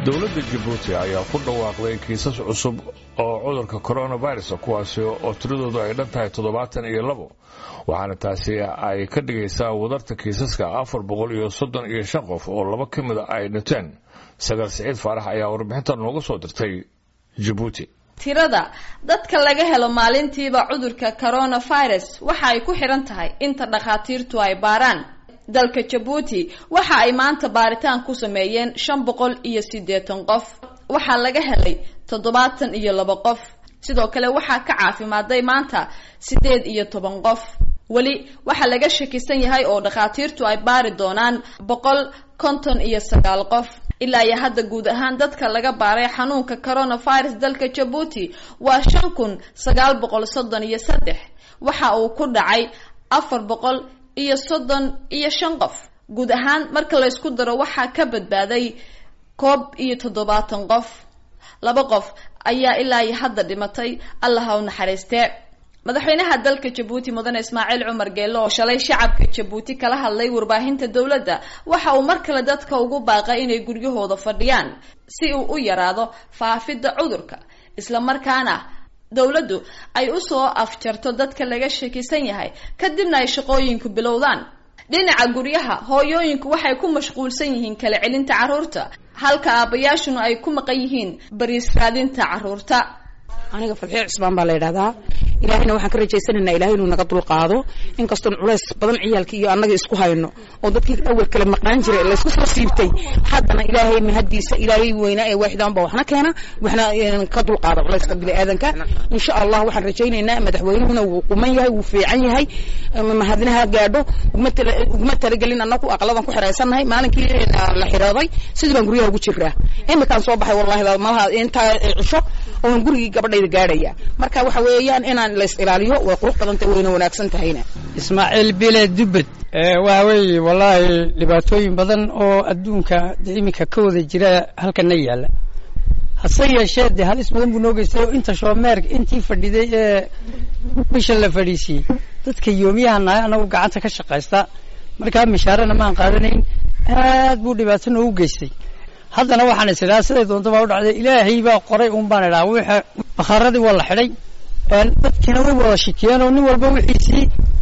dowladda jabuuti ayaa ku dhawaaqday kiisas cusub oo cudurka coronavirus kuwaasi oo tiradoodu ay dhan tahay toddobaatan iyo labo waxaana taasi ay ka dhigaysaa wadarta kiisaska afar boqol iyo soddon iyo shan qof oo laba ka mida ay dhinteen sagaal siciid faarax ayaa warbixintan nooga soo dirtay jabuuti tirada dadka laga helo maalintiiba cudurka coronavirus waxa ay ku xiran tahay inta dhakhaatiirtu ay baaraan dalka jabuuti waxa ay maanta baaritaan ku sameeyeen shan boqol iyo siddeetan qof waxaa laga helay toddobaatan iyo laba qof sidoo kale waxaa ka caafimaaday maanta siddeed iyo toban qof weli waxaa laga shakisan yahay oo dhakhaatiirtu ay baari doonaan boqol konton iyo sagaal qof ilaa iyo hadda guud ahaan dadka laga baaray xanuunka coronavirus dalka jabuuti waa shan kun sagaal boqol soddon iyo saddex waxa uu ku dhacay afar boqol iyo soddon iyo shan qof guud ahaan marka la ysku daro waxaa ka badbaaday koob iyo toddobaatan qof laba qof ayaa ilaa iyo hadda dhimatay allaha u naxariistee madaxweynaha dalka jabuuti mudane ismaaciil cumar geelo oo shalay shacabka jabuuti kala hadlay warbaahinta dowladda waxa uu mar kale dadka ugu baaqay inay guryahooda fadhiyaan si uu u yaraado faafidda cudurka isla markaana dowladdu ay usoo afjarto dadka laga shakisan yahay kadibna ay shaqooyinku bilowdaan dhinaca guryaha hooyooyinku waxay ku mashquulsan yihiin kala celinta carruurta halka aabayaashuna ay ku maqan yihiin bariis raadinta carruurta aniga fadxiyo cusbaan baa la yidhahdaa ilaahayna waxaan ka rajaysanaynaa ilahay inuu naga dulqaado inkastoon culays badan ciyaalkii iyo annaga isku hayno oo dadkii awal kale maqnaan jiray laysku soo siibtay haddana ilaahay mahadiisa ilaahay weynaa ee waaxidaan baa waxna keena waxna ka dulqaada culayska biniaadanka insha allah waxaan rajaynaynaa madaxweynuhuna wuu quman yahay wuu fiican yahay mahadnaha gaadho uguma talagelin annagu aqladan ku xiraysannahay maalinkii la xirooday sidii baan guryaha ugu jiraa imikaan soo baxay wallahi malaha intaa cisho oon gurigii gabadhayda gaadhaya marka waxa weeyaan inaan lays ilaaliyo way qurux badantay wayna wanaagsan tahayna ismaaciil bile dubbed waa weeye wallaahi dhibaatooyin badan oo adduunka iminka ka wada jira halkana yaalla hase yeeshee dee halis badan buu noo geystay oo inta shoomeerka intii fadhiday ee bisha la fadhiisiiyey dadka yoomiyaha nahay anagu gacanta ka shaqaysta markaa mishaarana maan qaadanayn aad buu dhibaato noogu geystay haddana waxaan is idhaha siday doonta baa u dhacday ilaahay baa qoray un baan idhaha wixii bakhaaradii waa la xidhay dadkiina way wada shikiyeen oo nin walba wixiisii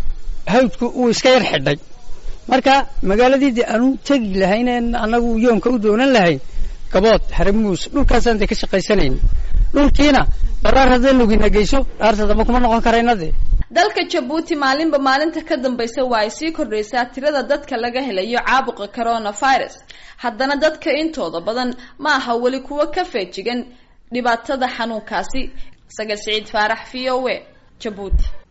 hawdku uu iska yar xidhay marka magaaladii dee aanu tegi lahayn annagu yoomka u doonan lahayn gabood haramuus dhulkaasaan dee ka shaqaysanayn dhulkiina dharaar haddee lugina geyso dhaarta damba kuma noqon karayna dee dalka jabuuti maalinba maalinta ka dambaysa waa ay sii kordhaysaa tirada dadka laga helayo caabuqa coronavirus haddana dadka intooda badan ma aha weli kuwo ka feejigan dhibaatada xanuunkaasi sagal siciid faarax v o a jabuuti